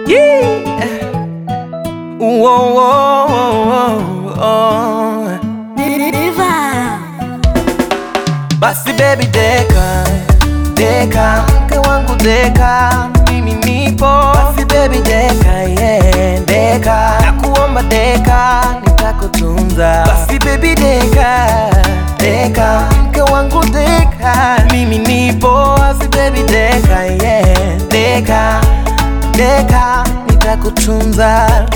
Yeah. Whoa, whoa, whoa, whoa. Basi baby deka deka, mke wangu deka, mimi nipo. Basi baby deka, yeah, deka, nakuomba deka, nitakutunza. Basi baby deka deka, mke wangu deka, mimi nipo. Basi baby deka, yeah, deka deka, nitakutunza.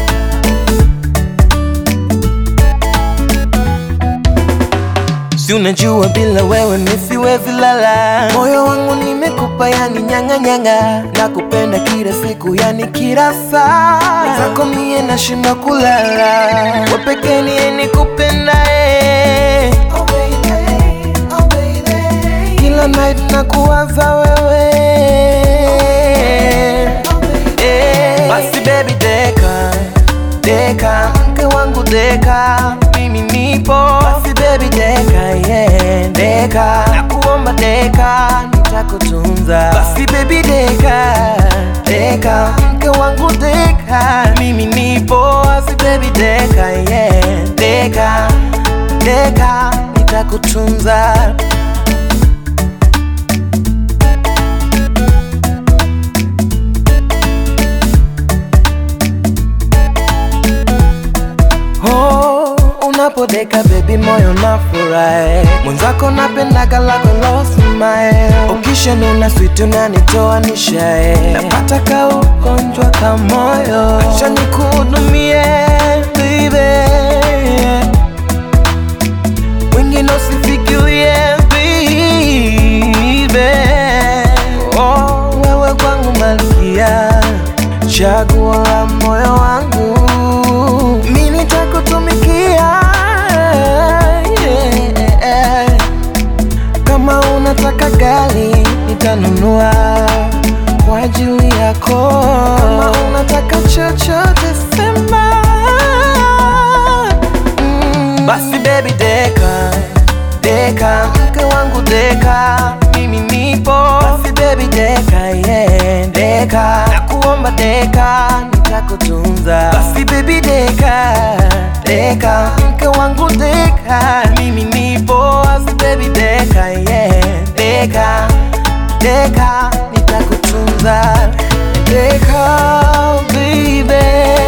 Si unajua bila wewe mi siwezi lala, moyo wangu nimekupa, yani nyanga nyanga, nakupenda kila siku, yani kila saa, zako mie nashinda kulala, we pekee ndiye nikupendaye, kila night nakuwaza wewe Eh, basi baby deka deka, mke wangu deka, mimi nipo. Basi baby deka, yeah, deka, nakuomba deka, nitakutunza. Basi baby deka deka, mke wangu deka, mimi nipo. Basi baby deka, yeah, deka deka, nitakutunza. Oh, unapodeka baby moyo nafurahi, mwenzako napendaga lako low smile, ukishanuna sweet unanitoa nishae, napata ka ugonjwa ka moyo, acha nikuhudumie baby, wengine usifikirie baby, oh, wewe kwangu malkia, chaguo la moyo wangu mi nitakutumikia yeah. Kama unataka gari nitanunua kwa ajili yako. Kama unataka chochote sema. Mm. Basi baby deka deka, mke wangu deka, mimi nipo. Basi baby deka, yeah, deka, nakuomba deka, nitakutunza. Basi baby deka deka, mke wangu deka, mimi nipo. Basi baby deka, yeah, deka deka, nitakutunza. Deka baby,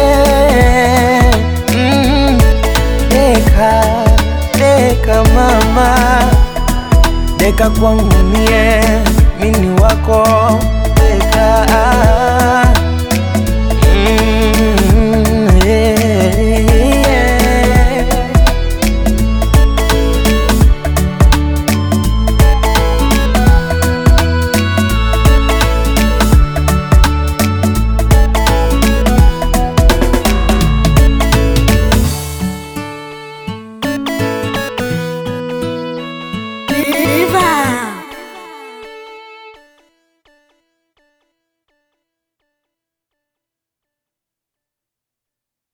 mm, deka deka mama, deka kwangu mie, mini wako